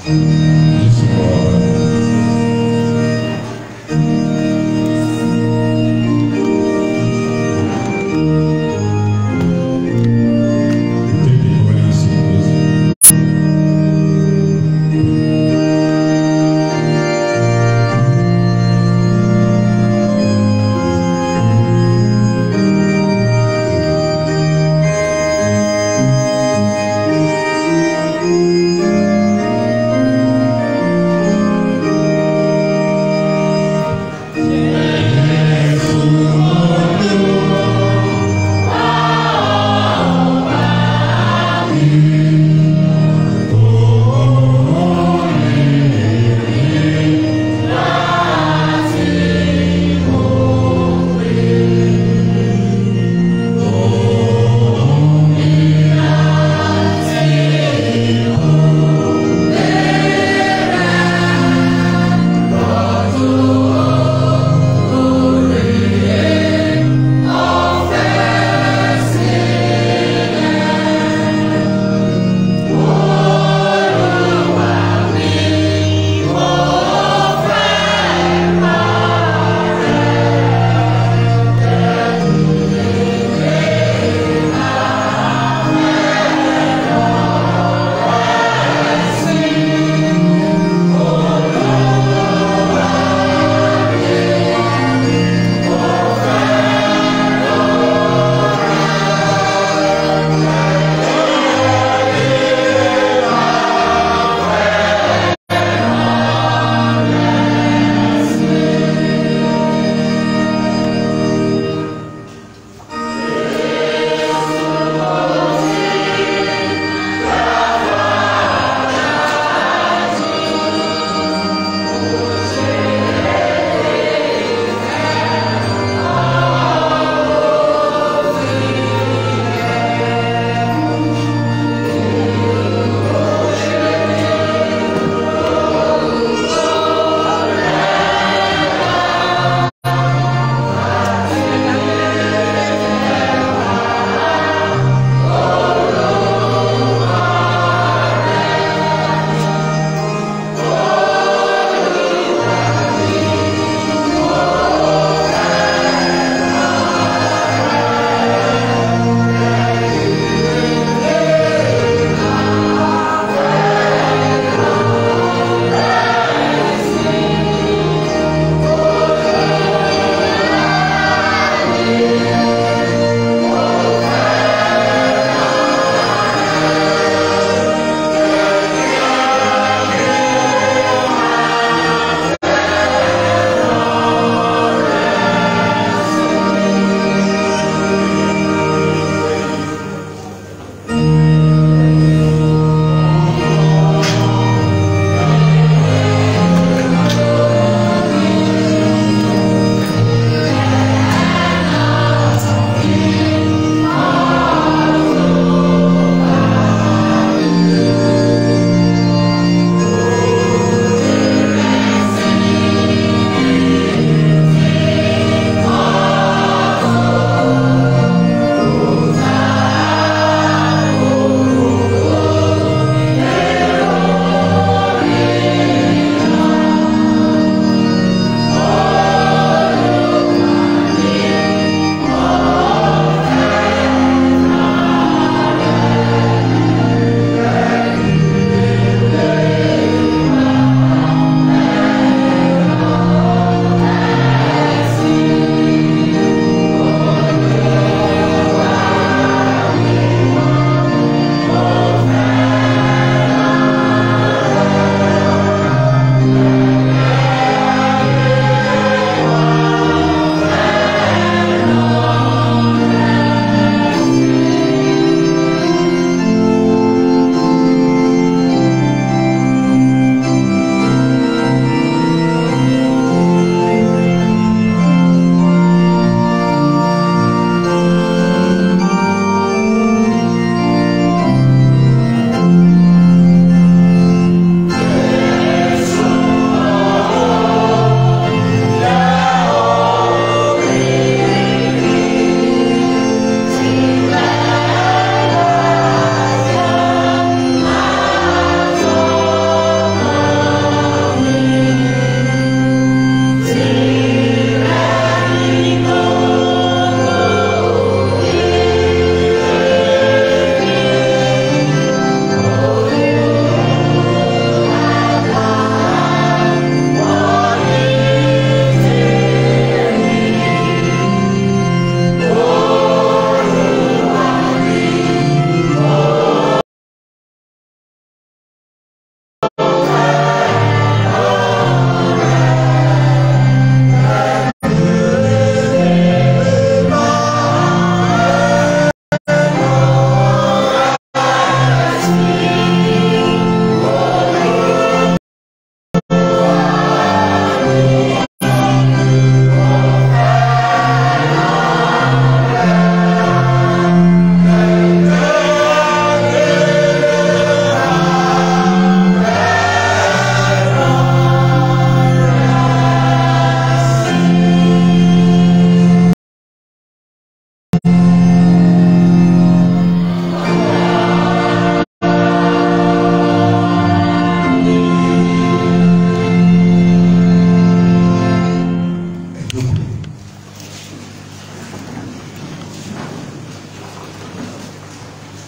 Jésù kọ́ wa. Take the Holy Spirit. Thank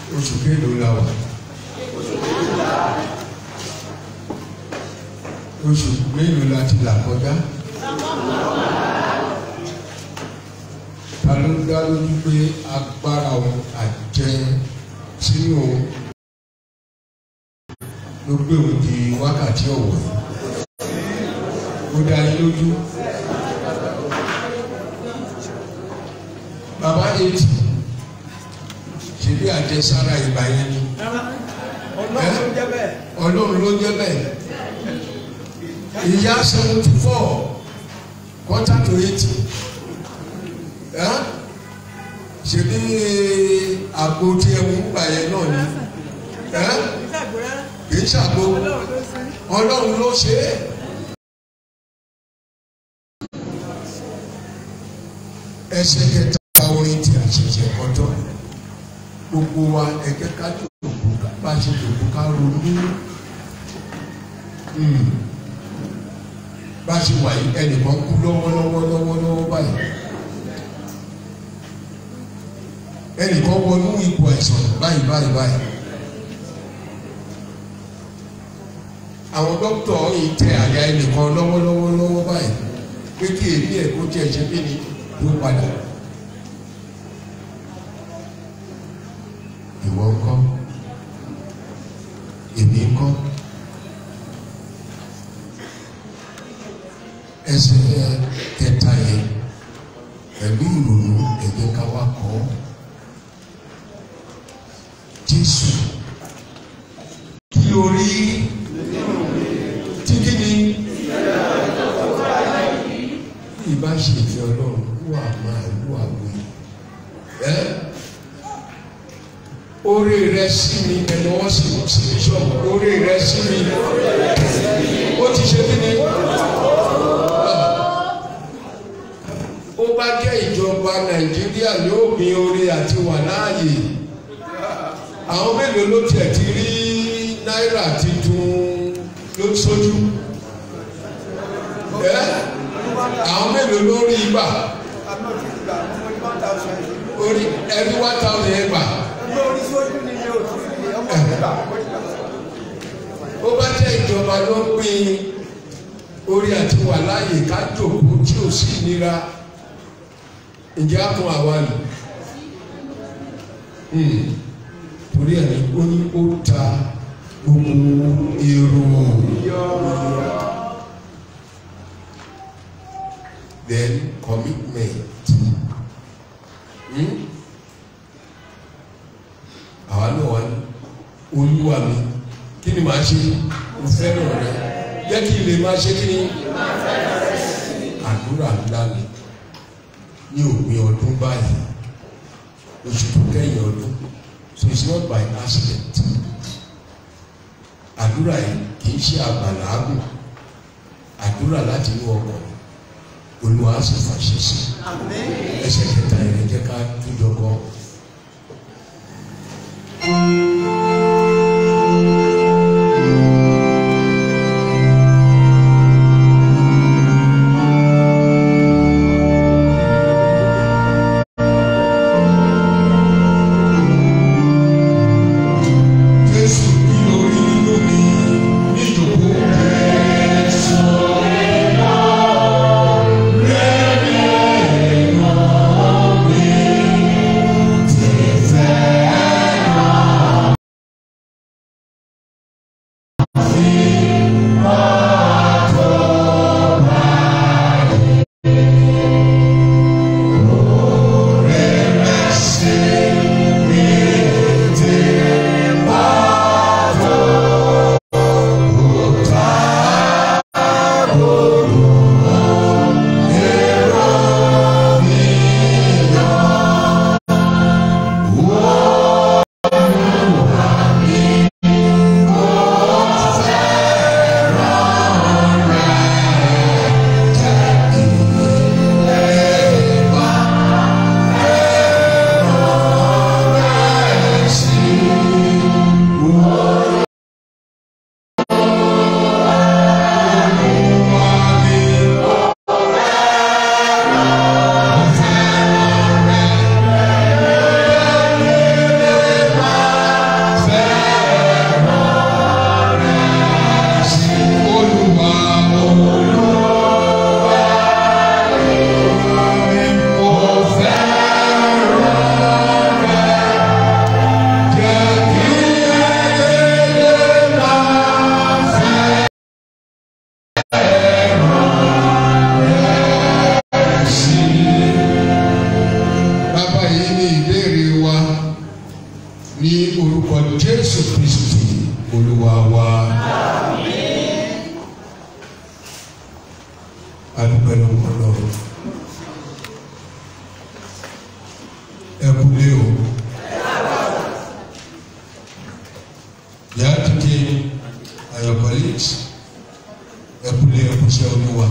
oṣù kélòó la wà oṣù mélòó la ti là kọjá ta ló dá lójú pé agbára òun àjẹ sínú òun ló gbé òun di wákàtí ọ̀wọ̀ yìí ó dá yín lójú bàbá eighty ṣèbí àjẹsára ìgbà yẹn ni ọlọ́run ló jẹ́ bẹ́ẹ̀. ọlọ́run ló jẹ́ bẹ́ẹ̀ ìyá seventy four quarter to eighty ṣèbí àgbo tí ẹ mú gbà yẹn náà ni kì í ṣàgbo ọlọ́run ló ṣe é. ẹsẹ̀ kẹta orin tí a ṣẹ̀ṣẹ̀ kọjọ́ gbogbo wa ẹ̀jẹ̀ ká jòkó bá ṣe jòkó ká ronú bá ṣe wà yìí ẹnìkan kú lọ́wọ́lọ́wọ́ lọ́wọ́lọ́wọ́ báyìí ẹnìkan wọnú ipò ẹ̀sán báyìí báyìí báyìí àwọn dókítà yìí tẹ àyà ẹnìkan lọ́wọ́lọ́wọ́ lọ́wọ́ báyìí pé kí èmi ẹ̀ kó tiẹ̀ ṣe kí ni yóò padà. Ìwọ ńkọ́? Èmi ńkọ́? Ẹsẹ̀ kẹta yẹn pẹ̀lú ìrònú ẹ̀jẹ̀ ká wá kọ́. Jésù kí o rí tí kí ni ìbá ṣe ìfẹ́ ọlọ́run wà máa wà wí. ẹ́ orí rẹ sí mi ẹnu wọn sì sí bíṣọ̀bù orí rẹ sí mi ó ti ṣe kí ni. ó bá jẹ́ ìjọba nàìjíríà yóò gbin orí àti wà láàyè àwọn mélòó ló tiẹ̀ ti rí náírà titun ló sójú. ẹ́ àwọn mélòó ló rí gbà orí ẹbí one thousand yẹn gbà ó bá jẹ́ ìjọba ló ń pín orí àti wà láàyè ká jòkó tí ò sí nira ǹjẹ́ á kún àwa nù torí ẹ̀ ní ó ní ó ta gbogbo èrò then commitment. Hmm? àwa náà wà ní olúwa mi kí ni màá ṣe mo fẹ́ràn rẹ jẹ́ kí n lè máa ṣe kí ni àdúrà ńlá mi ní òpin ọdún báyìí oṣù tó kẹ́yìn ọdún so it's not by accident àdúrà yìí kì í ṣe àgbàlágùn àdúrà láti inú ọkàn olúwa sì fàṣẹ sí ẹsẹ̀ kẹta yẹn jẹ́ ká túnjọ kọ. Jésù kí lórí nínú mi ní ìjòkó. Jésù ní orúkọ jésù kristi olúwa wa. adúpẹ́ lọ́wọ́ lọ́wọ́ ẹ kúlé o. yàrá tètè ayọ̀ colleagues ẹ kúlé ẹ kúṣẹ́ olúwa.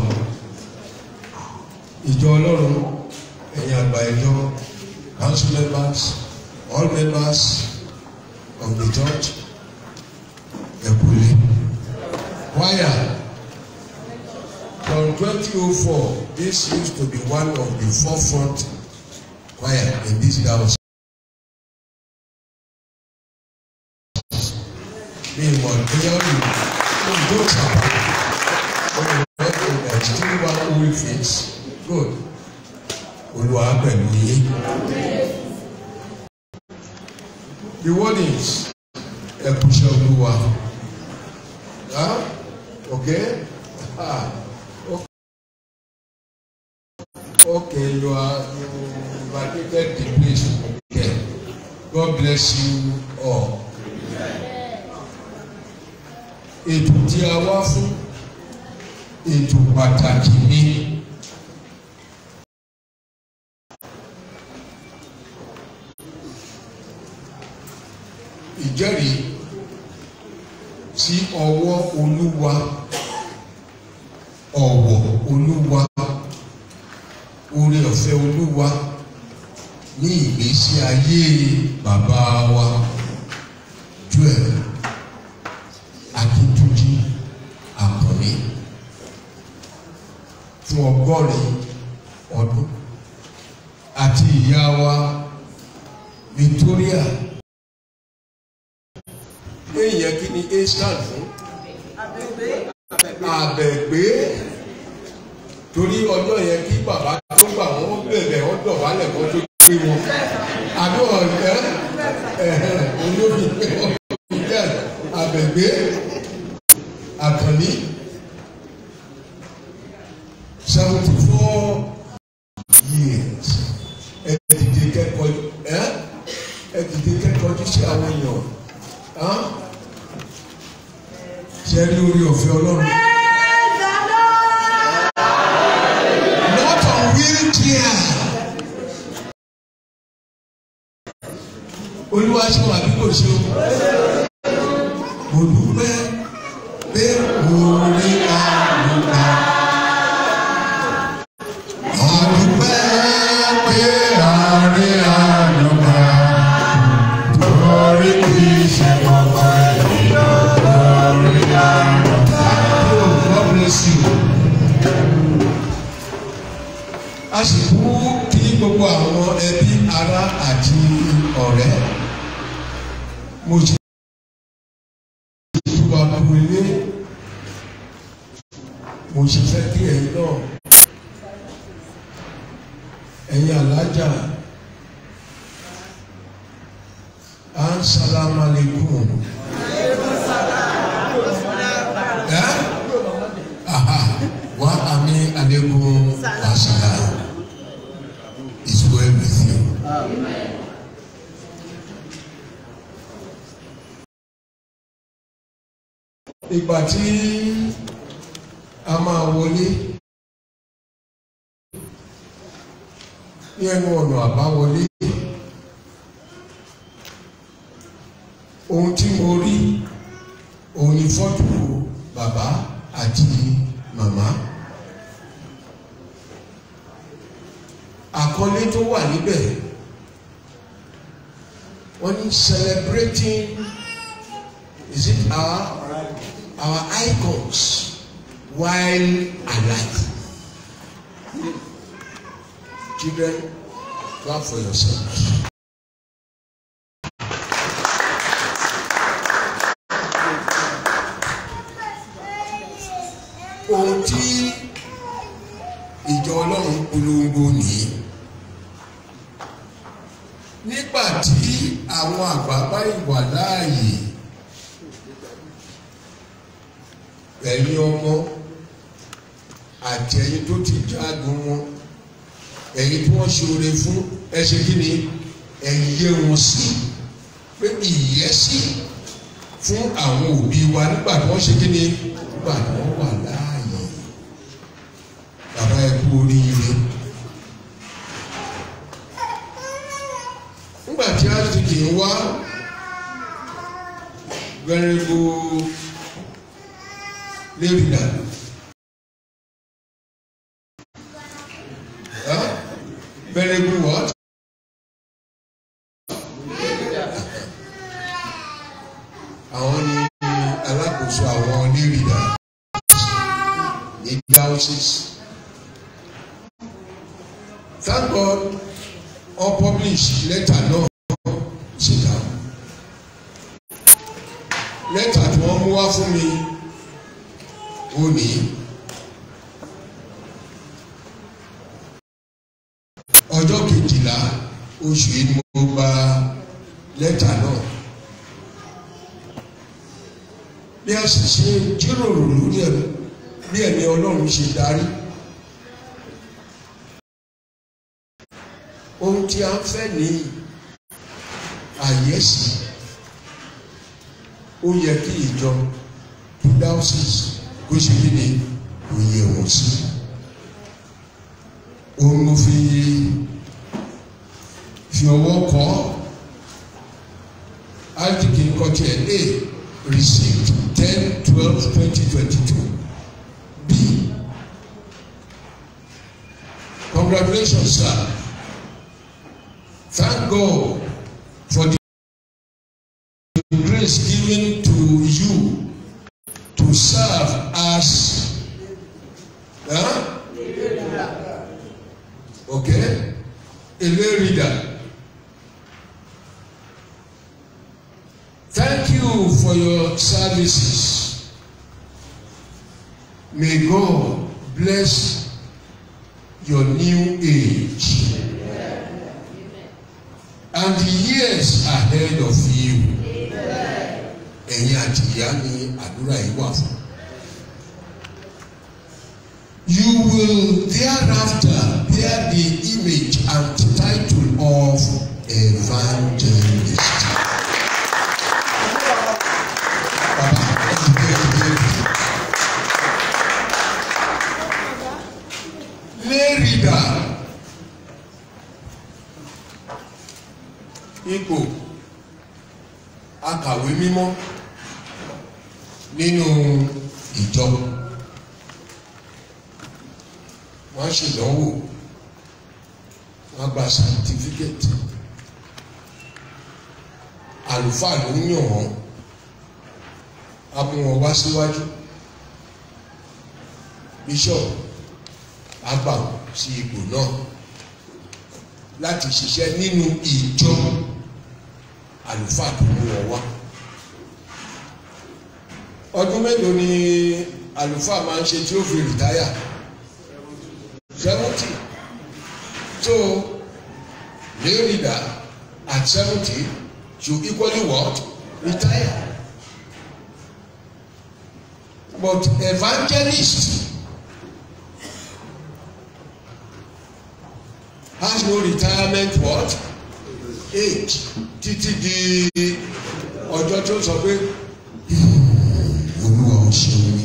ìjọ ọlọ́run ẹ̀yin àgbà ìjọ council members all members of the church ẹ kúlé. choir from twenty oh four this used to be one of the forefront choir in this house. mi mọ̀ bóyá ó lè ó lè tó sábà ó lè rẹ́ ó lè still one old face good olùwà pẹ̀lú yín. the warnings ẹ kú iṣẹ́ olúwa ah okay ah okay you are you validated the place okay God bless you all ètò tí a wá fún ètò pàtàkì ni ìjẹ́rìí sí ọwọ́ olúwa ọ̀wọ̀ olúwa oore ọ̀fẹ́ olúwa ní ìgbésí ayé bàbá wa Joel akíntúnjí àkànní fún ọgọ́rin ọdún àti ìyá wa Victoria èèyàn kí ni a stand fún àbẹ̀gbé torí ọjọ́ yẹn kí bàbá tó gbà wọ́n bẹ̀rẹ̀ ọ̀dọ̀ wálẹ̀ kó tó gbé wọn àbí ọ̀rẹ́ olórí pé wọ́n jẹ́ àbẹ̀gbé àkànní seventy four years ẹ dìde kẹ́kọ̀ọ́ ẹ ẹ dìde kẹ́kọ̀ọ́ tó ṣe àwọn èèyàn ṣe rí orí ọ̀fẹ́ ọlọ́run. not on wheelchair. olúwa ṣe wà bí kò ṣe o. mo dúpẹ́ pé mo rí àlùkà. àdúpẹ́ pé a rí àlùkà. torí kì í ṣe gbogbo ènìyàn lórí àlùkà. Oh, God bless you. a sì kú kí gbogbo àwọn ẹbí ará àti ọ̀rẹ́ mo sì tú wa kú ilé mo sì fẹ́ kí ẹ̀yin náà ẹ̀yin alájà à ń sálámà lẹ́kùn. ẹ́ aha wa ami alaikum assalam is well with you. ìgbà tí a máa wọlé ní ẹnu ọ̀nà àbáwọlé ohun tí mo rí òun ni fọ́tò bàbá àti màmá. àkọlé tó wà níbẹ̀ wọ́n ní celebrating is it our our icons while alive. Children, clap for yourselves. ohun tí ìjọ ọlọ́run polongo nìyí nígbà tí àwọn àgbàgbà ìwà láàyè ẹ̀yin ọmọ àti ẹ̀yin tó ti jágun wọn ẹ̀yin tí wọ́n ṣoore fún ẹ ṣe kí ni ẹ yé wọn sí pé ìyẹ́sì fún àwọn òbí wa nígbà tí wọ́n ṣe kí ni nígbà tí wọ́n wà láàyè bàbá ẹ kú oríire. nígbà tí a ti kì í wá gbẹrẹgbó lérìdà. Very good what? Àwọn ni alákòóso àwọn onírìnà ní diocese. Thank God all publish letter náà síta. Lẹ́tà tí wọ́n mú wá fún mi ó ní. ọjọ́ kejìlá oṣù yìí ni mo gba lẹ́tà náà bí a sì ṣe jíròrò lórí ẹ̀ bí ẹ̀mí ọlọ́run ṣe darí ohun tí a ń fẹ́ ní àyẹ́sì ó yẹ kí ìjọ diocese kó ṣe kí ni òye wọ́n sí òun mo fi fi ọwọ́ kọ́ ájíkì nǹkan tiẹ̀ a received ten twelve twenty twenty two b congratulations sir thank God for the grace given to you to serve as. Huh? okay a lay reader thank you for your services may God bless your new age and the years ahead of you ẹ̀yin àti ìyá ni àdúrà yìí wà fún. You will thereafter bear the image and title of evangelist. Baba, ẹ̀dùnkẹ́ ẹ̀dùnkẹ́. Lay reader. Ipò akàwé mímọ́ nínú ìjọ. wọ́n ṣèdánwò wọ́n gba sàtífíkẹ́tì àlùfáà ló ń yàn wọ́n a mú wọn wá síwájú bíṣọ̀pù á gbà wọ́n sí ipò náà láti ṣiṣẹ́ nínú ìjọ àlùfáà tó mú wọn wá ọdún mélòó ni àlùfáà máa ń ṣe tí ó fi rìtáyà seventy so lay reader at seventy should equally what retire but evangelist has no retirement what age títí di ọjọ́ tó sọ pé olúwa ò ṣeun ni.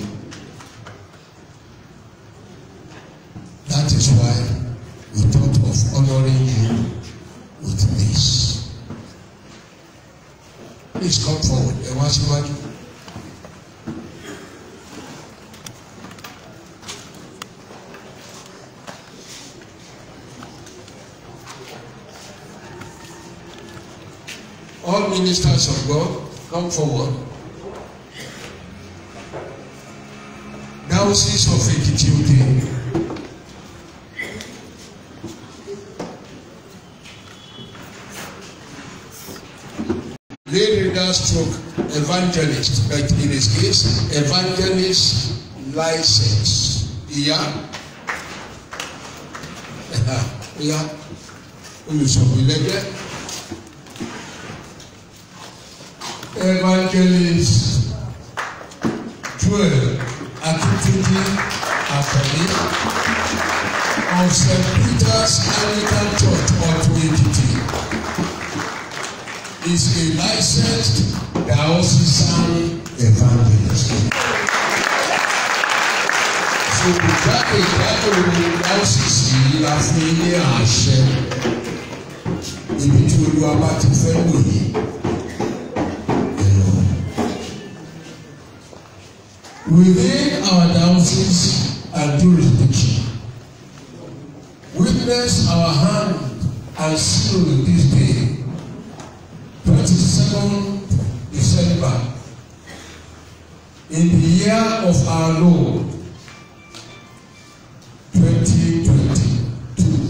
That is why we thought of honoring you with this. Please come forward. Ẹ wá síwájú. All ministers of God, come forward. Diocese of Ekiti Ode. lay reader stroke evangelist but in his case evangelist license ìyá ìyá olùsọ̀rọ̀ ìlẹ́gbẹ́ evangelist joel akintunji afẹ̀mí of st peter's anglican church ọ̀tún èkìtì. is a licensed diocesan evangelist. So jákèjádò diocese yìí la fún yín ní àṣẹ ibi tí olúwa bá ti fẹ́ lò yìí. ẹ lọ. Within our diocese and jurisdiction, witness our hand and seal this day, 22nd December, in the year of our Lord, 2022,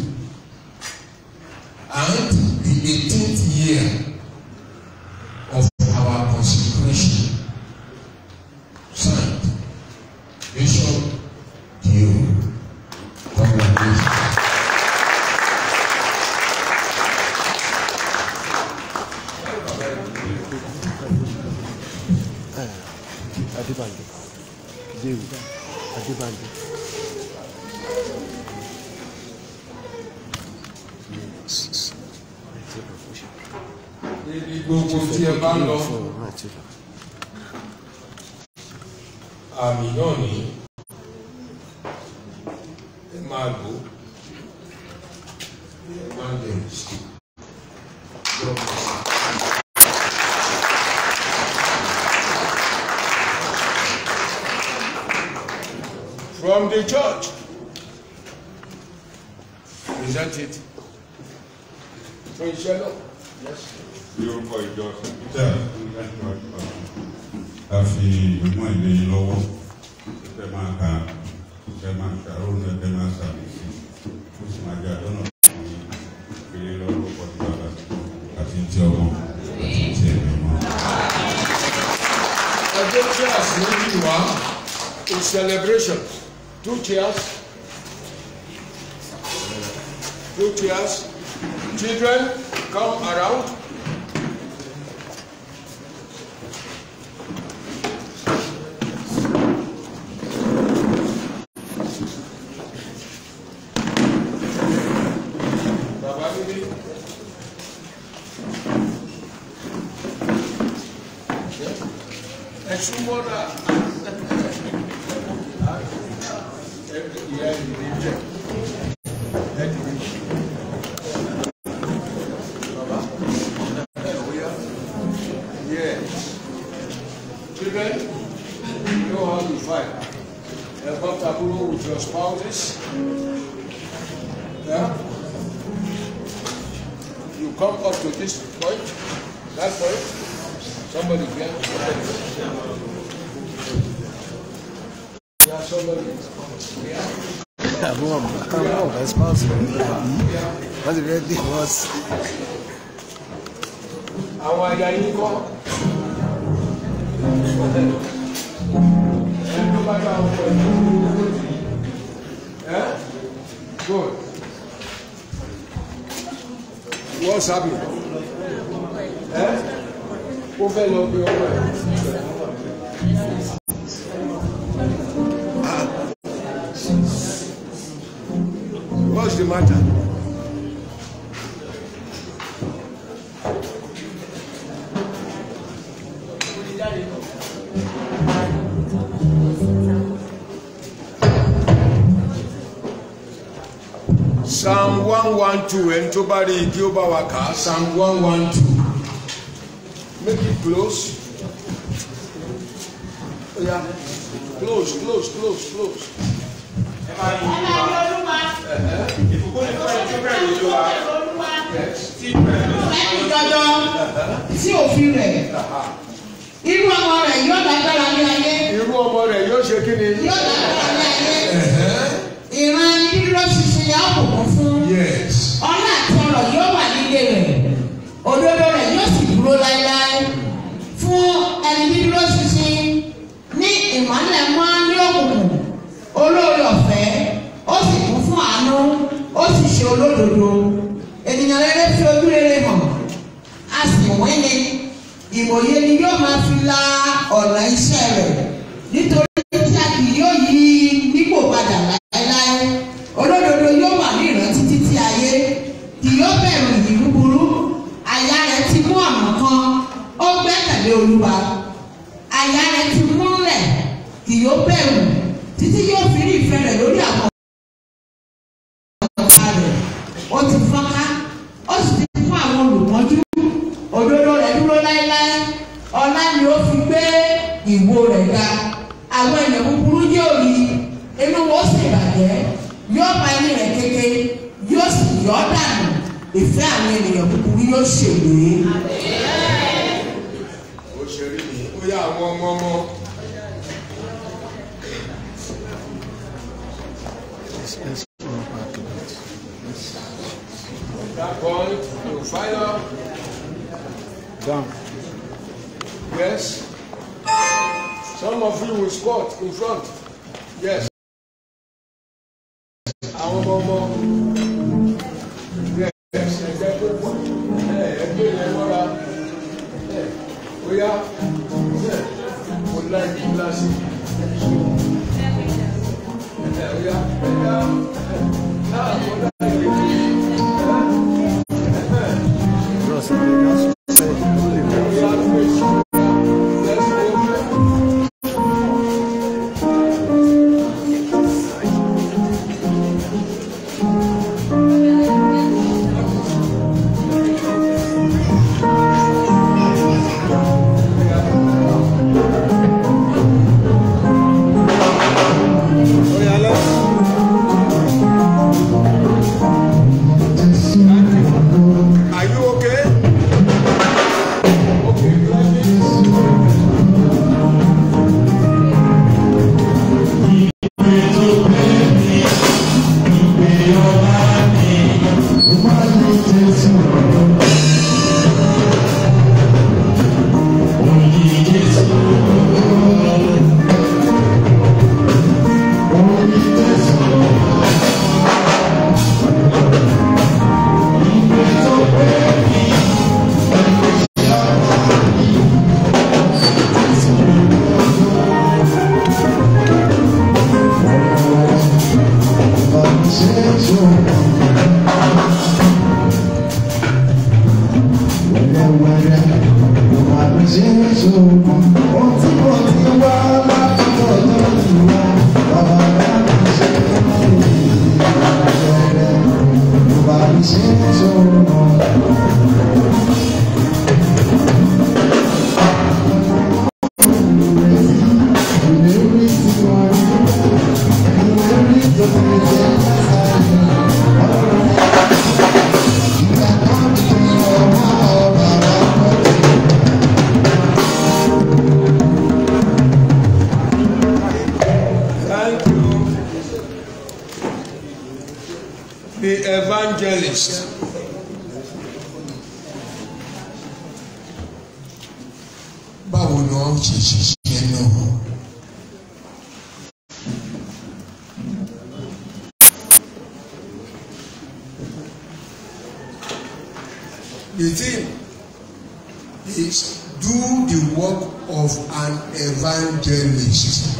and the 18th year of our consecration. Signed, Bishop Dio. Congratulations. Adébánjọ Jéhu Adébánjọ. Ibi gbogbo tí ẹ bá lọ, àmì náà ní ẹ máa lò ó. Evangelist. God bless you. From the church. Present it. Fún iṣẹ́ náà. Yes. ní orúkọ ìjọ sẹpítà a fi ìgbìmọ̀ ìlé yín lọ́wọ́ ẹ máa ka ẹ máa ṣàrònú ẹ máa ṣàmì sí ó sì máa jẹ àdánù fún yín kiri lọ́wọ́ pọ̀jù bàbá àti ti ọmọ àti ti ẹ̀mí mọ́. Ẹgbẹ́ chairs méjì wá it's celebration two chairs two chairs children come around. Bàbá níbí. Ẹ súnmọ́ náà. Ìyá ìdílé jẹ. Ẹ dìde. Bàbá. Ẹ ò yá. Yeah. Children, you know how to fight. Ẹ bá taburo with your spouses. Yeah. You come up to this point, that point. Somebody get. Yeah, somebody. Yeah. Àbúrò àbúrò ọ̀gá spouse rẹ̀ ní àbí wọ́n ti fẹ́ dé wọ́n sí. àwọn aya yín kọ́ ẹ tó bá dá àwọn pẹ̀lú ẹ good what's happening ẹ ó fẹ́ lọ bí ọmọ ẹ. Ah. What's the matter? psalm one one two ẹni tó bá rí igi ó bá wa kà á psalm one one two make it close oya close close close close. Yes. lẹ́yìn dandan sí òfin rẹ̀ irú ọmọ rẹ̀ yóò lágbára ní ayé irú ọmọ rẹ̀ yóò ṣe kí ni. yóò lágbára ní ayé ìran ẹni dúró ṣinṣin yà ó bùkún fún Yes. ọlá àti ọrọ̀ yóò wà nílé rẹ̀ òdodo rẹ̀ yóò sì dúró láéláé fún ẹni dúró ṣinṣin ní ìmọ́lẹ̀ mọ́ ní òkùnkùn olóore ọ̀fẹ́ ó sì kún fún àánú ó sì ṣe olódodo ènìyàn rere fi ojú rere hàn a sì wín ni ìmọ̀ye ni yóò máa fi la ọ̀nà iṣẹ́ rẹ̀ nítorí tí a kì yóò yí nípò padà láéláé olódodo yóò wà ní ìrántí títí ayé kì yóò bẹ̀rù ìyí búburú àyà rẹ̀ ti mú àmọ́ kan tẹ̀lé olúwa àyà rẹ̀ ti múlẹ̀ kì yóò bẹ̀rù títí yóò fi rí ìfẹ́ rẹ̀ lórí àwọn ọ̀tá rẹ̀ ó ti fọ́nká ó sì ti fún àwọn olùmọ́jú òdodo rẹ̀ dúró láéláé ọlá ni ó fi gbé ìwo rẹ̀ ga àwọn ènìyàn búburú yóò rí inú wọn sì bàjẹ́ yóò bá ẹni rẹ̀ kéke yóò sì yọ́ dànù ìfẹ́ àwọn ènìyàn búburú yóò ṣègbè. ó ṣe rí ni ó yá àwọn ọmọ ọmọ Let's, let's go back a bit. that point to fire Down. yes some of you will squat in front yes àwọn ọmọ ọmọ yes ẹgbẹ́ tó pọ̀ ẹ ẹgbẹ́ yẹn mọ́ra ẹ ó yá ẹ mo láì kíláàsì ẹ ó yá ẹ yá ẹ náà mo láì kíláàsì. Bros, that's say, only bros. Oh yeah, let's. Are you okay? Okay, Gladys. Thank you. The evangelist. báwo ni wọ́n ṣe ṣiṣẹ́ náà. The thing is do the work of an evangelist.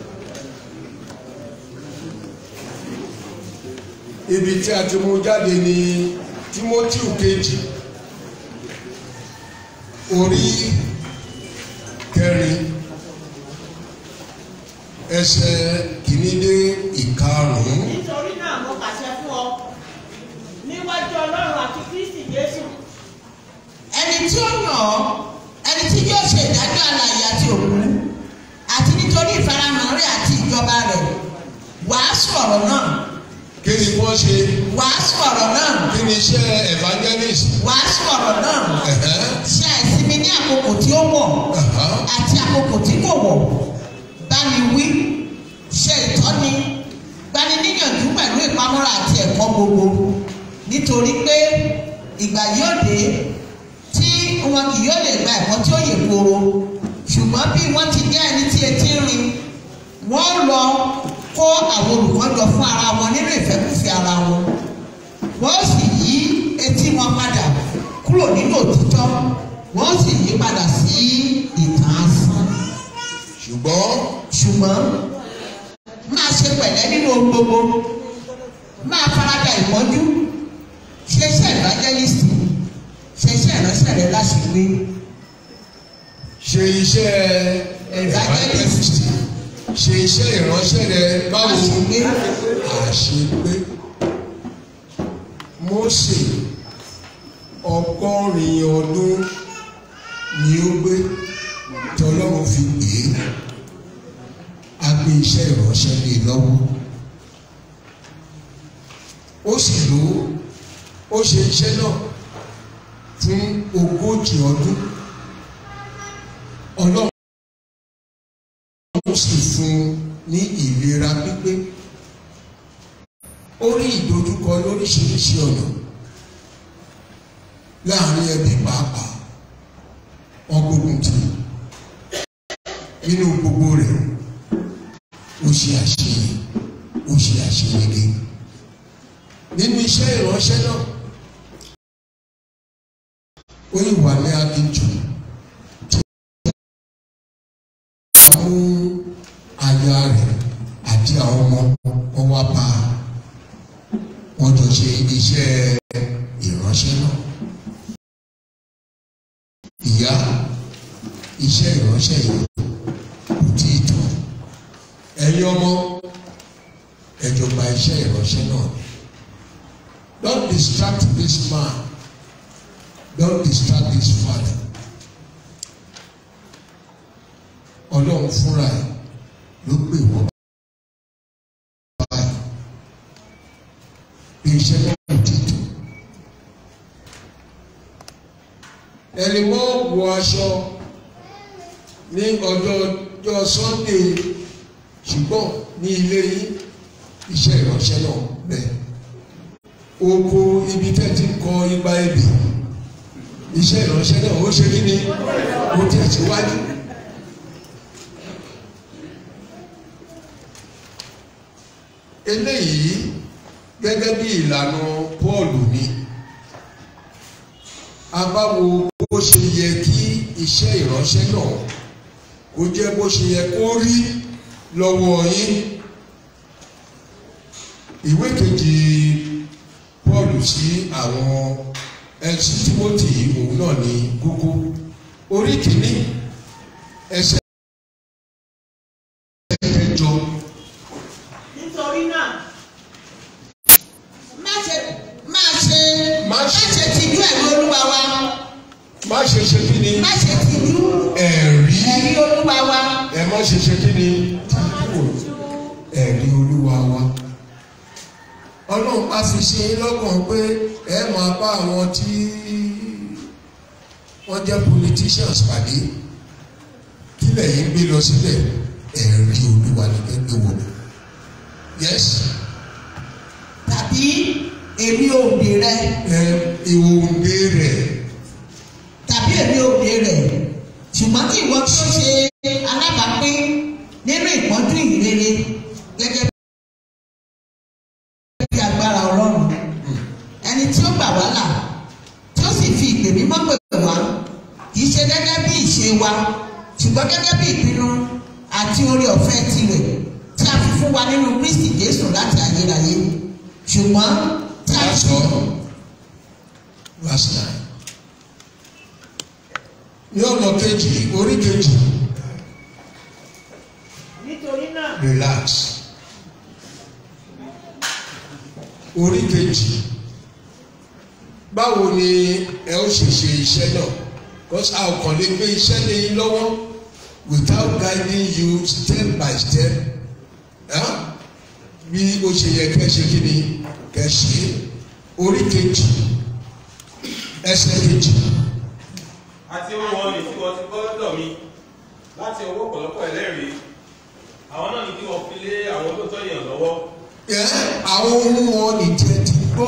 Ibi tí a ti mú jáde ní Timothy kejì orí kẹrin ẹsẹ̀ kìíní dé ìkarùn-ún. nítorí náà mo pàṣẹ fún ọ níwájú ọlọ́run àti kristi jésù ẹni tí ó yàn ọ́ ẹni tí yóò ṣe ìdájọ́ alààyè àti òkú àti nítorí ìfarahàn rẹ̀ àti ìjọba rẹ̀ wàásù ọ̀rọ̀ náà kí ni wọ́n ṣe wàásù ọ̀rọ̀ náà kí ni iṣẹ́ evangelist. wàásù ọ̀rọ̀ náà Ẹ̀hẹ́, ṣe àìsinmi ní àkókò tí ó wọ̀ ẹ̀hẹ́. àti àkókò tí kò wọ̀ bá mi wí ṣe ìtọ́ni gbani níyànjú pẹ̀lú ìpamọ́ra àti ẹ̀kọ́ gbogbo nítorí pé ìgbà yóò dé tí wọn kì yóò lè gba ẹ̀kọ́ tí ó yè kooro ṣùgbọ́n bí wọ́n ti jẹ́ ẹni tí etí ń rin wọ́n lọ kó àwọn olùkọ́ jọ fún ara wọn nínú ìfẹ́kùfẹ́ ara wọn wọ́n sì yí etí wọn padà kúrò nínú òtítọ́ wọ́n sì yí padà sí ìtàn asán ṣùgbọ́n ṣùgbọ́n máa ṣe pẹ̀lẹ́ nínú ohun gbogbo máa farada ìmọ́jú ṣe iṣẹ́ evangelist ṣe iṣẹ́ ìránṣẹ́ rẹ láṣìírí ṣe iṣẹ́ evangelist ṣe iṣẹ́ ìránṣẹ́ rẹ báwo àṣepé Mósè ọgọ́rin ọdún ni ó gbé tí Ọlọ́run fi pè é a gbé iṣẹ́ ìránṣẹ́ lé lọ́wọ́ ó sì lò ó ó ṣe iṣẹ́ náà fún ogójì ọdún Ọlọ́run sì fún un ní ìlera pípé ó rí ìdojúkọ lóríṣiríṣi ọ̀nà láàrin ẹbí pàápàá wọn gbógun tì nínú gbogbo rẹ̀ ó ṣe àṣeyẹ ó ṣe àṣeyege nínú iṣẹ́ ìránṣẹ́ náà ó yìí wà ní aginjù tí wọ́n mú aya rẹ̀ àti àwọn ọmọ wọn wá bá a wọ́n jọ ṣe iṣẹ́ ìránṣẹ́ náà ìyá iṣẹ́ ìránṣẹ́ yìí kò tí ì tán ẹ̀yin ọmọ ẹ jọ gba iṣẹ́ ìránṣẹ́ náà don't distract this man don't distract this father ọlọ́run fúnra ẹ̀ ló pè wọ́n báyìí bí iṣẹ́ náà kò tí ì tán ẹni mọ́ wọ aṣọ ní ọjọ́ ọjọ́ Sunday ṣùgbọ́n ní ilé yín iṣẹ́ ìránṣẹ́ náà bẹ́ẹ̀ oko ibi tẹ́ ti ń kọ igba ebè iṣẹ́ ìránṣẹ́ náà ó ṣe kí ni ó tẹ̀síwájú. eléyìí gẹ́gẹ́ bí ìlànà Pọ́ọ̀lù ni a bá wo bó ṣe yẹ kí iṣẹ́ ìránṣẹ́ náà kó jẹ́ bó ṣe yẹ kó rí lọ́wọ́ yín ìwé kejì Paul sí àwọn ẹsẹ̀ Timothy òun náà ní kókó orí kìíní ẹsẹ̀ kẹjọ nítorí náà má ṣe má ṣe Má má ṣe- ṣe tìjú ẹ̀rí olúwa wa má ṣe ṣe kí ni má ṣe tìjú ẹ̀rí ẹ̀rí olúwa wa ẹ má ṣe ṣe kí ni ẹ̀rí olúwa wa ọlọ́run bá fi ṣe é lọ́kàn pé ẹ máa bá àwọn tí wọ́n jẹ́ politicians pàdé kí lẹ́yìn gbé lọ síbẹ̀ ẹ̀rí olúwa ní kẹ́kẹ́ wò yes tàbí èmi òbí rẹ ẹ ìwòǹde rẹ̀ tàbí èmi òbí rẹ ṣùgbọ́n kí ìwọ tó ṣe alábàápín nínú ìpọ́njú ìrere gẹ́gẹ́ bí agbára ọlọ́run ẹni tí ó gbà wá là tí ó sì fi ìpè mímọ́ pè wá kì í ṣe gẹ́gẹ́ bí ìṣe wa ṣùgbọ́n gẹ́gẹ́ bí ìpinnu àti oore ọ̀fẹ́ tirẹ̀ tí a fi fún wa nínú Kristi Jésù láti ayérayé ṣùgbọ́n tí a That's sọ all. verse nine ní ọ̀nà kejì orí kejì nítorí náà relax orí kejì báwo ni ẹ ó ṣe ṣe iṣẹ́ náà because a ò kàn lè gbé iṣẹ́ lé yín lọ́wọ́ without guiding you step by step huh? bí ó ṣe yẹ kẹ́ ṣe kí ni kẹ́ ṣe orí kejì ẹsẹ̀ kejì àti ohun wọn ni tí wọ́n ti gbọ́ lọ́dọ̀ mi láti ọwọ́ ọ̀pọ̀lọpọ̀ ẹlẹ́rìí àwọn náà ni kí wọ́n fi lé àwọn olóòótọ́ èèyàn lọ́wọ́ ẹ àwọn ohun wọn nìjẹ ti gbọ́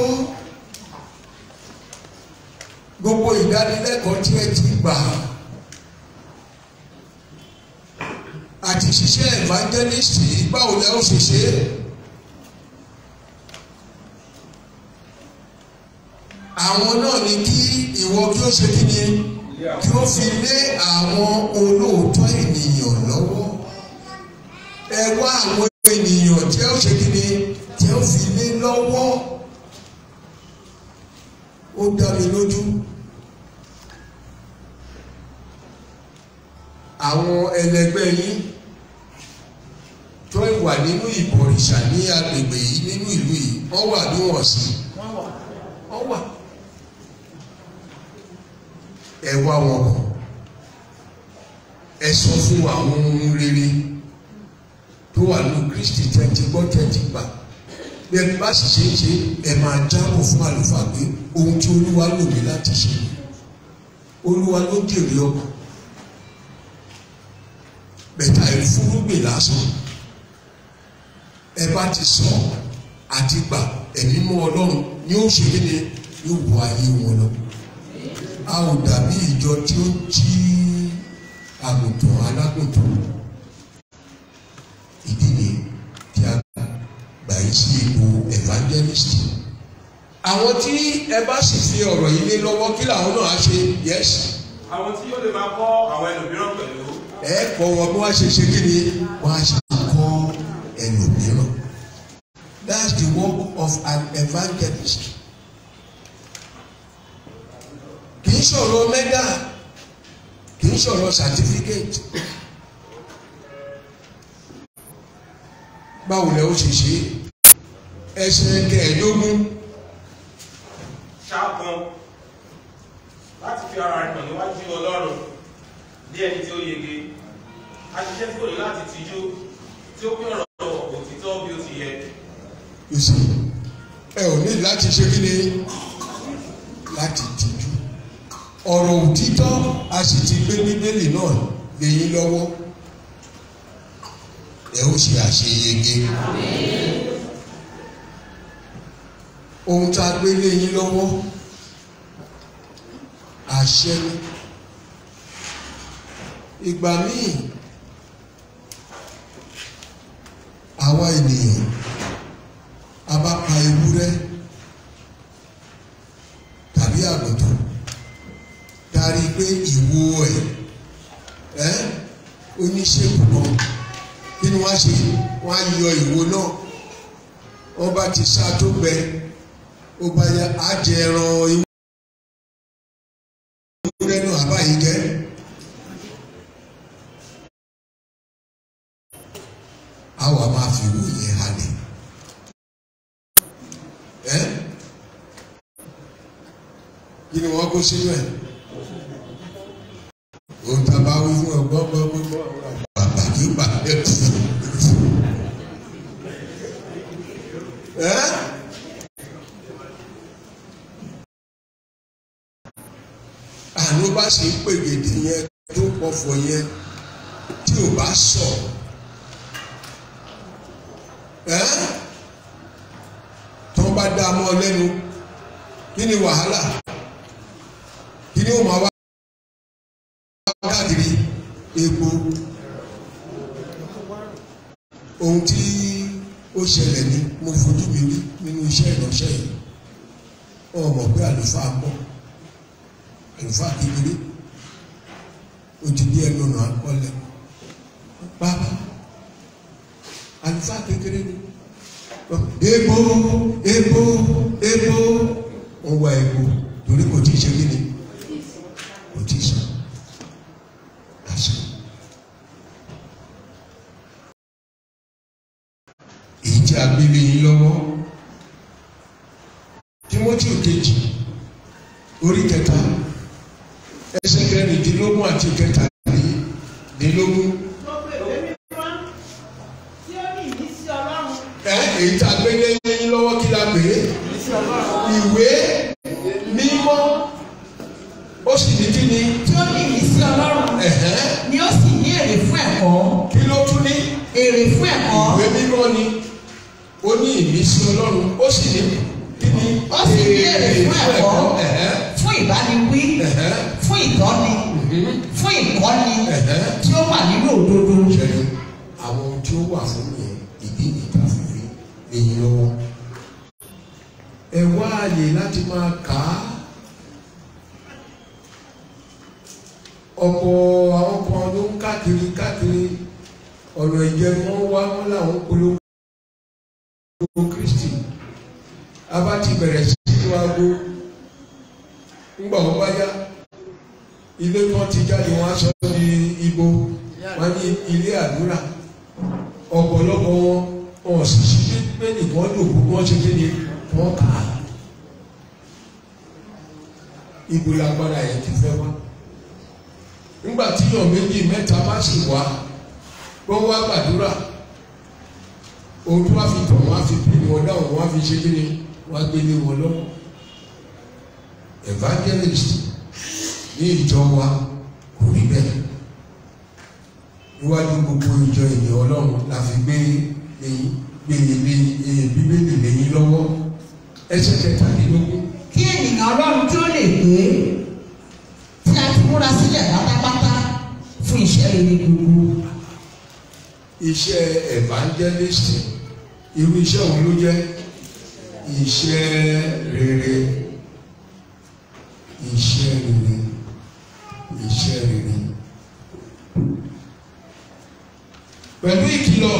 gbogbo ìdánilẹ́kọ̀ọ́ tí ẹ ti gbà àti ṣiṣẹ́ evangelist yìí báwo lẹ ó ṣe ṣe é àwọn náà ni kí ìwọ kí ó ṣe kí ni kí ó fi lé àwọn olóòótọ́ ènìyàn lọ́wọ́ ẹ wá àwọn ènìyàn tí ó ṣe kí ni tí ó fi lé lọ́wọ́ ó dá mi lójú àwọn ẹlẹgbẹ́ yín tó wà nínú ìbọ̀rìṣà ní agbègbè yìí nínú ìlú yìí wọ́n wà ní wọ̀n sí wọ́n wà ẹ wá wọn kàn ẹ sọ fún àwọn ohun rere tó wà ní Kristi tẹ́tí gbọ́ tẹ́tí gbà bí ẹ bá sì ṣe é ṣe ẹ máa jábọ̀ fún àlùfáà pé ohun tí Olúwa lò mí láti ṣe Olúwa ló dèrè ọkàn bẹ̀tà ìfúrúgbìn lásán ẹ bá ti sọ àti gbà ẹ̀mí mú Ọlọ́run ni ó ṣe kíni yóò wọ ayé wọn lọ a ò dàbí ìjọ tí ó jí àgùntàn alágùntàn ìdí ni tí a gbà yí sí ipò evangelist àwọn tí ẹ bá sì fi ọ̀rọ̀ yìí lé lọ́wọ́ kí làwọn náà á ṣe yes àwọn tí yóò lè máa kọ́ àwọn ẹlòmíràn pẹ̀lú ẹ kọ́ wọn bí wọ́n ṣe ṣe kí ni wọ́n á ṣe kọ́ ẹlòmíràn that's the work of an evangelist kì í sọ̀rọ̀ mẹ́dà kì í sọ̀rọ̀ certificate báwo lẹ ó ṣe ṣe ẹsẹ̀ kẹẹ̀ẹ́dógún ṣáàpọn láti fi ara rẹ̀ hàn níwájú Ọlọ́run bí ẹni tí ó yege aṣiṣẹ́ tí kò ní láti tijú tí ó pín ọ̀rọ̀ òtítọ́ bí ó ti yẹ you see ẹ ò ní láti ṣe kí ni láti tìjú ọ̀rọ̀ òtítọ́ a sì ti gbé bíbélì náà lẹ́yìn lọ́wọ́ ẹ ó ṣe àṣeyege ohun tá a gbé lẹ́yìn lọ́wọ́ àṣẹ ni ìgbà míì àwa ènìyàn a bá pa ewúrẹ́ tàbí àgùntàn darí pé ìwo ẹ̀ ẹ́ oníṣègùn kan kí ni wọ́n á ṣe wọ́n á yọ ìwo náà wọ́n bá ti sá tó gbẹ ó bá yá á jẹ ẹran ewúrẹ́ náà àbáyé jẹ́. àwa máa fi wò yẹn halẹ̀ ẹ́ kí ni wọ́n kó sínú ẹ̀ òun tá a bá wí fún ẹ gbọ́ gbọ́ gbọ́ gbọ́ bàbá kí bàbá ẹ kú ẹ́ àánú bá ṣe ń pègèdè yẹn tó pọ̀fọ̀ yẹn tí ò bá sọ̀ ẹ́ tó bá dá a mọ́ ọ lẹ́nu kí ni wàhálà kí ni ó máa wá káàkiri epo ohun tí ó ṣẹlẹ̀ ní mo fojú mi rí nínú iṣẹ́ ìránṣẹ́ yìí wọn mọ̀ pé àlùfáà pọ̀ àlùfáà kékeré ó ti di ẹnu ọ̀nà àkọọ́lẹ̀ bàbá àlùfáà kékeré ni epo epo epo wọ́n wá epo torí kò tí ì ṣe kí ni kò tí ì sọ àṣà èyí tí a gbé lé yín lọ́wọ́ Tímótì kejì orí kẹta ẹsẹ̀ kẹrìndínlógún àti kẹtàdínlógún gbogbo ìwé mímọ́ tí ó ní ìmísí Ọlọ́run ẹ èyí tí a gbé lé yín lọ́wọ́ kí la pè é ìwé mímọ́ ó sì ní kí ni tí ó ní ìmísí Ọlọ́run ẹ̀hẹ́n, ni ó sì ní èrè fún ẹ̀kọ́ kí ló tún ní èrè fún ẹ̀kọ́ ìwé mímọ́ ni ó ní ìmísí ọlọ́run ó sì ní kí ni Ó sì ní èrè fún ẹ̀kọ́. ẹ̀hẹ́n, fún ìbániwí ẹ̀hẹ́n, fún ìtọ́ni fún ìkọ́ni ẹ̀hẹ́n. tí ó wà nínú òdodo ṣẹlẹ̀ àwọn ohun tí ó wà fún mi ìdí ìta fífi lẹ́yìn lọ́wọ́ ẹ wá àyè láti máa kà á ọ̀pọ̀ àwọn kan ló ń káàkiri káàkiri ọ̀nà ìjẹun wọn wá wọn làwọn polówó Kristi a bá ti bẹ̀rẹ̀ sí í wágbó ńgbà wọn bá yá ilé kan ti jáde wọn á sọ di ibo wọ́n ní ilé àdúrà ọ̀pọ̀lọpọ̀ wọn wọn sì sí bíbélì kan lòkù wọ́n ṣe kí ni wọ́n kà á ibo lágbára yẹn ti fẹ́ wá nígbà tí yàn méjì mẹ́ta bá sì wá wọ́n wá gbàdúrà ohun tó wá fi tọ̀ wọ́n á fi pè wọ́n dáhùn wọ́n á fi ṣe kí ni wọ́n á gbélé wọn lọ́wọ́ evangelist ní ìjọ wa kò rí bẹ́ẹ̀ níwájú gbogbo ìjọ ènìyàn ọlọ́run la fi gbé gbé bíbélì lẹ́yìn lọ́wọ́ ẹsẹ̀ kẹtàlélógún kí ènìyàn ọlọ́run tí ó lè gbé tí a ti múra sílẹ̀ pátápátá fún iṣẹ́ rere gbogbo. iṣẹ́ evangelist irú iṣẹ́ òun ló jẹ́ iṣẹ́ rere iṣẹ́ rere iṣẹ́ rere pẹ̀lú ìkìlọ̀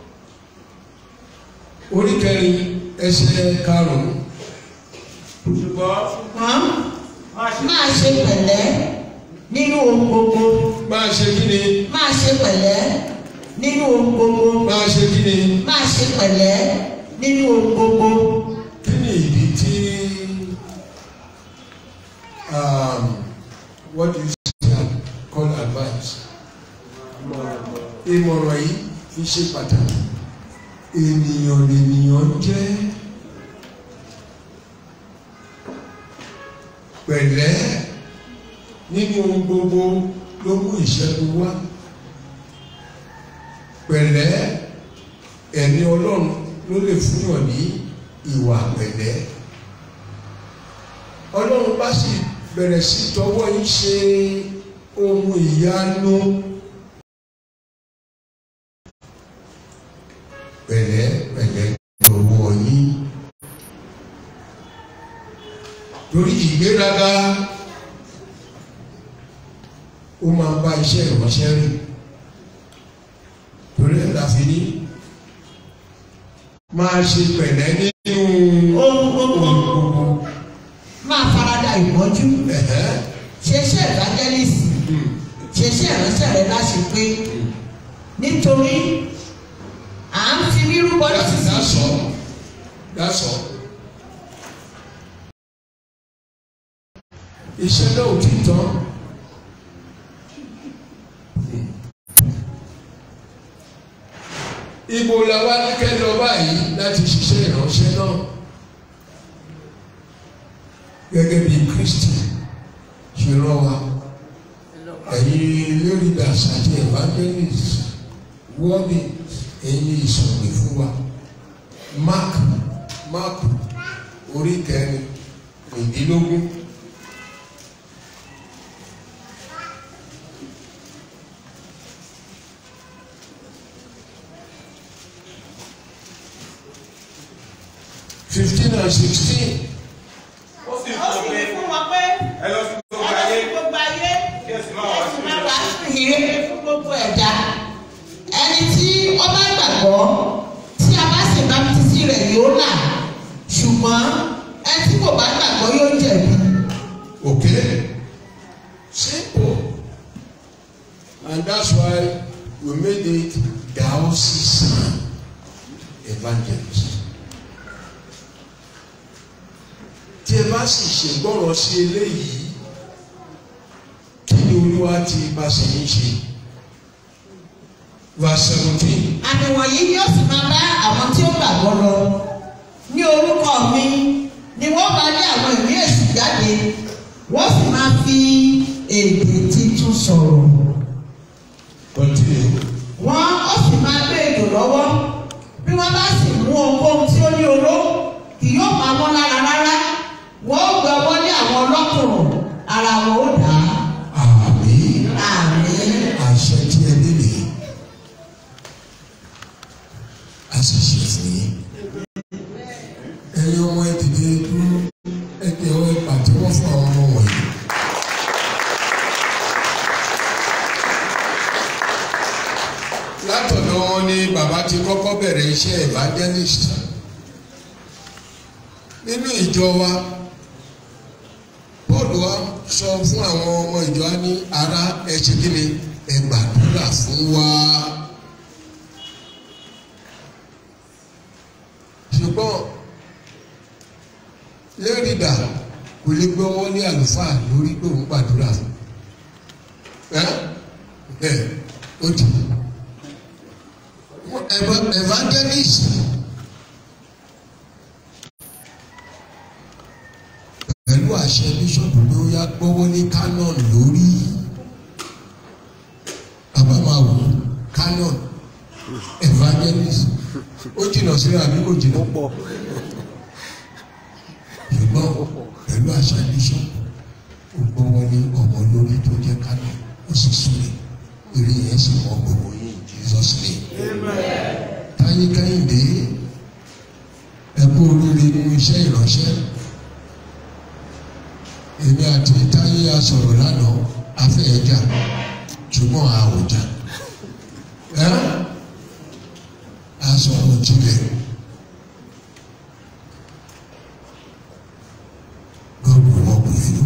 orí kẹrin ẹsẹ̀ karùn-ún ṣùgbọ́n ṣùgbọ́n má ṣe máa ṣe pẹ̀lẹ́ nínú ohun gbogbo máa ṣe kí ni máa ṣe pẹ̀lẹ́ nínú ohun gbogbo máa ṣe kí ni máa ṣe pẹ̀lẹ́ nínú ohun gbogbo. kí ni ìdí tí um, what do you say call advice ìmọ̀ràn yìí fi ṣe pàtàkì ènìyàn lènìyàn jẹ́ pẹ̀lẹ́ nínú ohun gbogbo ló mú ìṣẹ́gun wá pẹ̀lẹ́ ẹ̀mí ọlọ́run ló lè fúnyàn ní ìwà pẹ̀lẹ́ ọlọ́run bá sì bẹ̀rẹ̀ sí tọwọ́ yín ṣe ohun ìyanu pẹ̀lẹ́ pẹ̀lẹ́ tọwọ́ yín torí ìgbéraga ó máa bá iṣẹ́ ìránṣẹ́ rìn torí ẹ̀ la fi ní máa ṣe pẹ̀lẹ́ nínú ohun gbogbo ohun gbogbo. máa farada ìpọ́njú Ẹ̀hẹ́. ṣe iṣẹ́ evangelist ṣe iṣẹ́ ìránṣẹ́ rẹ láṣẹ pé nítorí à ń fi rírú bọ́ That's, nísinsìnyí. that's all. That's all. Iṣẹ́ náà ò tí tán. Ibo la wá ní kẹ́ lọ báyìí láti ṣiṣẹ́ ìránṣẹ́ náà. Gẹ́gẹ́ bí Kristi ṣe rán wa. Ẹ̀yin leaders àti evangelists wọ́ọ̀dì ẹ̀yin ìsọ̀rọ̀ fún wa. Mark Mark orí kẹrin ìdílógún. fifteen and sixteen. ó sì ó fún sì pé ní fún wọn pé ẹ lọ sí gbogbo ẹ lọ ayé sí gbogbo ayé kí ẹ sì máa wá sí ẹ sì máa ìlú. wá sí ìrere fún gbogbo ẹ̀dá. ẹ̀dá ẹni tí ó bá gbàgbọ́ tí a bá sì bámtísì rẹ̀ yóò là ṣùgbọ́n ẹni tí kò bá gbàgbọ́ yóò jẹ̀bi. Okay? Simple. And that's why we made it diocesan evangelist. Tí ẹ bá sì ṣègbọ́ràn sí eléyìí, kí ni Olúwa ti bá ṣe ń ṣe? Verse seventeen. àmì wọ̀nyí ni ó sì máa bá àwọn tí ó gbàgbọ́ lọ ní orúkọ mi ni wọ́n máa lé àwọn ìwé èsì jáde wọ́n sì máa fi èdè tuntun sọ̀rọ̀ Continue. wọ́n ó sì máa gbé èdò lọ́wọ́ bí wọ́n bá sì mú ohunkóhun tí ó ní oró kì yóò máa mọ́ lára rárá wọ́n ó gbé ọwọ́ lé àwọn ọlọ́kùnrin ara wọn ó dà Àmín. á àmín. àṣẹ tí ẹ nílè a sì ṣe fún yín. ẹ̀yin ọmọ ẹ dìde dúró ẹ dẹ ọ ẹ pàtẹ́wọ́ fún àwọn ọmọ wọ̀nyí. látọ̀dọ̀ wọn ni bàbá ti kọ́kọ́ bẹ̀rẹ̀ iṣẹ́ evangelist nínú ìjọ wa Paul wa sọ fún àwọn ọmọ ìjọ á ní ara ẹ ṣe kí ni ẹ gbàdúrà fún wa. ṣùgbọ́n lẹ́rìndà kò lè gbọ́ wọ́n ní àlùfáà lórí pé òun gbàdúrà fún ẹ ẹ ó di Eva- evangelist pẹ̀lú àṣẹ bíṣọ̀pù pé ó yá gbọ́wọ́ ní canon lórí bàbá máa wò ó canon evangelist ó jìnnà síra àbí kò jìnnà pọ̀ ṣùgbọ́n pẹ̀lú àṣẹ bíṣọ̀pù ó gbọ́wọ́ ní ọmọ lórí tó jẹ́ canon ó sì súnlé eré yẹn sì mọ gbogbo yín Jesus name. táyé kẹ́hìndé ẹ kú oríire nínú iṣẹ́ ìránṣẹ́ èmi àti táyé a sọ̀rọ̀ lánàá afẹ́ ẹja ṣùgbọ́n a ò jà ẹ́ a sọ̀rọ̀ jinlẹ̀ God will work with you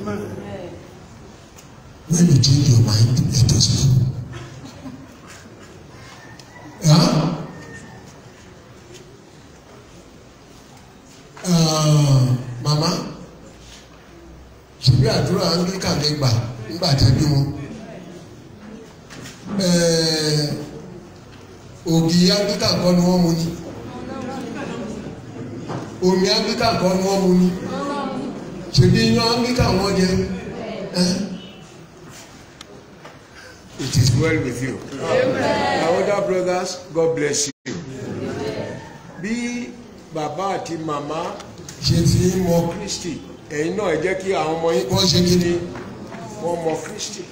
when you change your mind let us know. Yeah? Uh, mama ṣèbí àdúrà anglican lè gbà nígbà tẹ́bí wọn Eh, ògì anglican kọ́ ni wọ́n mu ni omi anglican kọ́ ni wọ́n mu ni ṣèbí iyán anglican wọ́n jẹ Eh? It is well with you. My older brothers, God bless you. Bí bàbá àti màmá ṣe fi ń mọ Kristi, ẹ̀yin náà ẹ jẹ́ kí àwọn ọmọ yín wọ́n ṣe kí ni wọ́n mọ Kristi.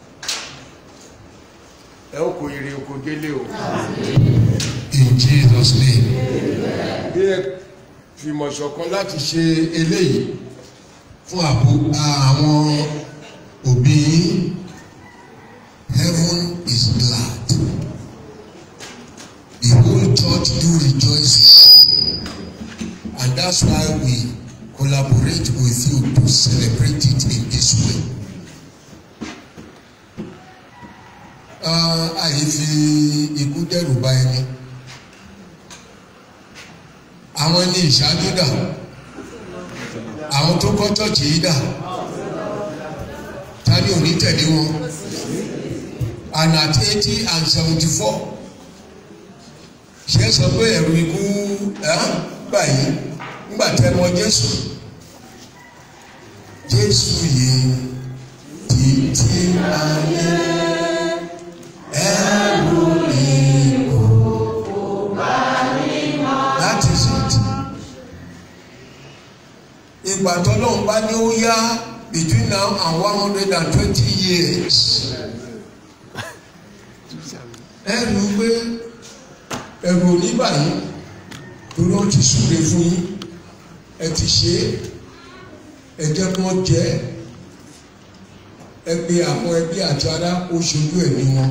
Ẹ ó kó ire oko délé o. in Jesus name. Bí ẹ fìmọ̀ ṣọ̀kan láti ṣe eléyìí fún àbò àwọn òbí yín heaven is glad the whole church do rejoice and that's why we collaborate with you to celebrate it in this way. Ah, àyè fi ikú dẹ́rù bà ẹni àwọn ẹni ìṣáájú dà àwọn tó kọ́ chọ́ọ̀chì yìí dà tani ò ní tẹ̀lé wọn and at eighty and seventy four ṣe sọ pé ẹ̀rù ikú ẹ̀ gbà yìí ńgbà tẹ́ mọ Jésù Jésù yìí títí ayé ẹ̀rù ikú that is it ìgbà tọ́lọ́run bá ní ó yá between now and one hundred and twenty years ẹ rí i pé ẹ̀rù ò ní báyìí torí wọ́n ti súre fún yín ẹ ti ṣe é ẹ jẹ́ kí wọ́n jẹ́ ẹ pé àwọn ẹbí àti ará ó ṣojú ẹ̀mí wọn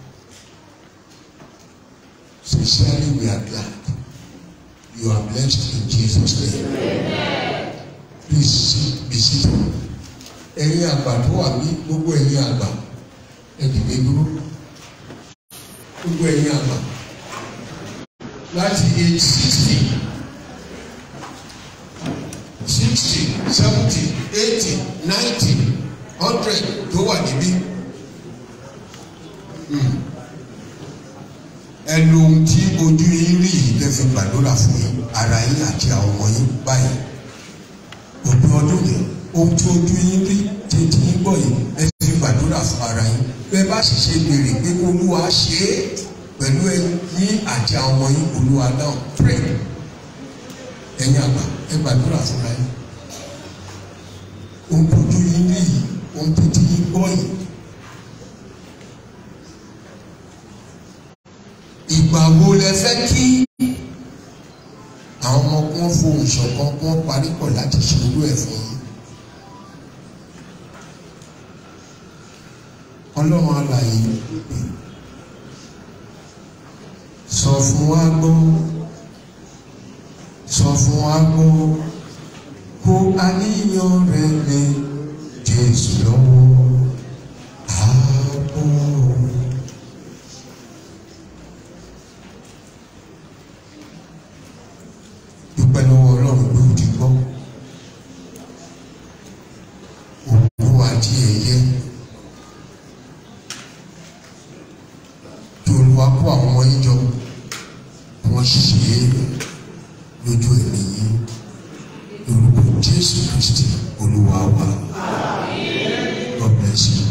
sincerely we are glad you are blessed in Jesus name please sit be seated ẹ̀yin àgbà tó wà ní gbogbo ẹ̀yin àgbà ẹ dìde dúró gbogbo ẹ̀yin àgbà láti age sixty sixty seventy eighty ninety hundred tó wà níbí Hmm. ẹ lo ohun tí ojú yín rí yìí lè fi gbàdúrà fún yín ara yín àti àwọn ọmọ yín báyìí òpin ọdún yìí ohun tí ojú yín rí tí tí yín gbọ́ yìí ẹ fi gbàdúrà fún ara yín bẹ́ẹ̀ bá sì ṣe béèrè pé olúwa ṣe é pẹ̀lú ẹ̀yin àti àwọn ọmọ yín olúwa dáhùn pray ẹ̀yin àgbà ẹ gbàdúrà fúnra yín ohun tó ojú yín rí yìí ohun tó tí yín gbọ́ yìí ìgbà wo lẹ fẹ́ kí àwọn ọmọ kún fohùn ṣọ̀kan kún parí pọ̀ láti ṣe irú ẹ̀ fún yín. ọlọ́run alààyè sọ fún wa gbọ́ sọ fún wa gbọ́ kó àníyàn rẹ lé Jésù lọ́wọ́ ààbò àwọn ọmọ yín jọ wọ́n ṣe é lójú ẹ̀mí yín lórúkọ jésù kristi olúwa wa god bless you.